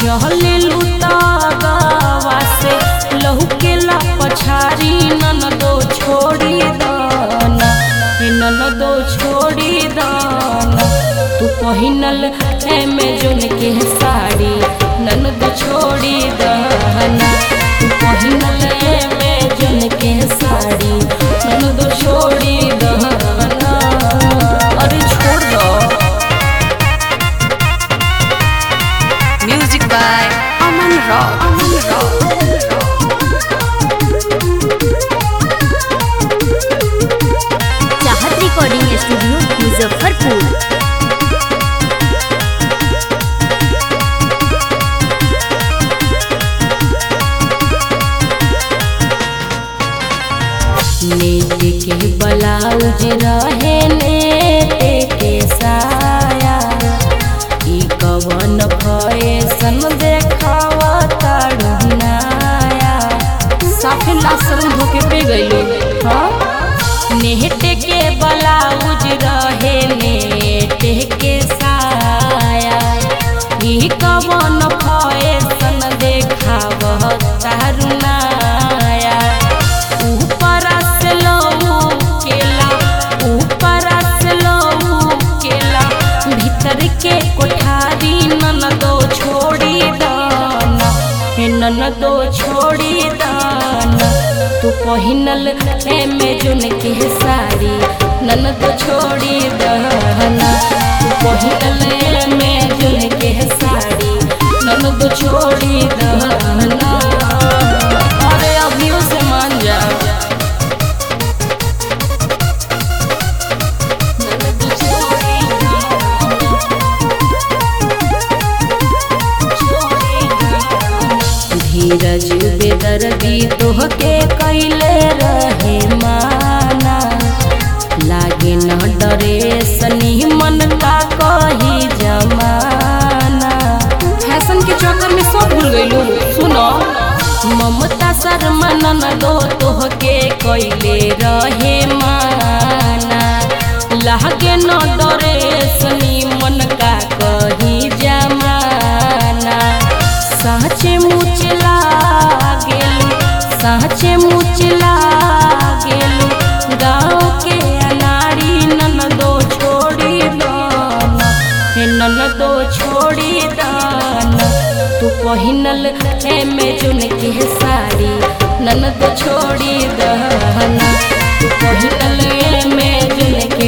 चले लुतावा से लहू के ला पछारी नन दो छोड़ी दाना हे नन दो छोड़ी दाना तू पहिनल एमेजोन के साड़ी नन दो छोड़ी दाना तू पहिनल एमेजोन के साड़ी नन दो छोड़ी दाना अरे छोड़ दो Music by Aman Rock. Aman Rock. Chahat recording studio Muzaffarpur net के ब्लाउज रहे नेट के साया ई कवन फैशन देखावा ताड़ुनाया साफे लासरम धोके पे गइलो हाँ नेट के ब्लाउज रहे नेट के साया ई कवन फैशन देखावा ताड़ुनाया ऊपर से लहू केला ऊपर से लहू केला भीतर के कोठारी नन दो छोड़ी दाना हे नन दो छोड़ी दाना तू पहिनल एमेजोन के साड़ी नन दो छोड़ी दाना तू पहिनल एमेजोन के साड़ी नन दो छोड़ी दाना अरे अभियो से मान जा धीरज बेदर्दी तोहके कैले रहे माना लागे न डरे सनी मन का कही जमाना फैशन के चक्कर में सब भूल गइलू सुनो ममता शर्मा नन दो तोहके कैले रहे माना लागे न डरे सनी मन का कही जमाना साँचे मुच लागेलू साँचे मुच लागेलू गाँव के अनाड़ी नन दो छोड़ी दाना हे नन दो छोड़ी दाना तू पहिनल एमेजोन के साड़ी नन दो छोड़ी दाना तू पहिनल एमेजोन के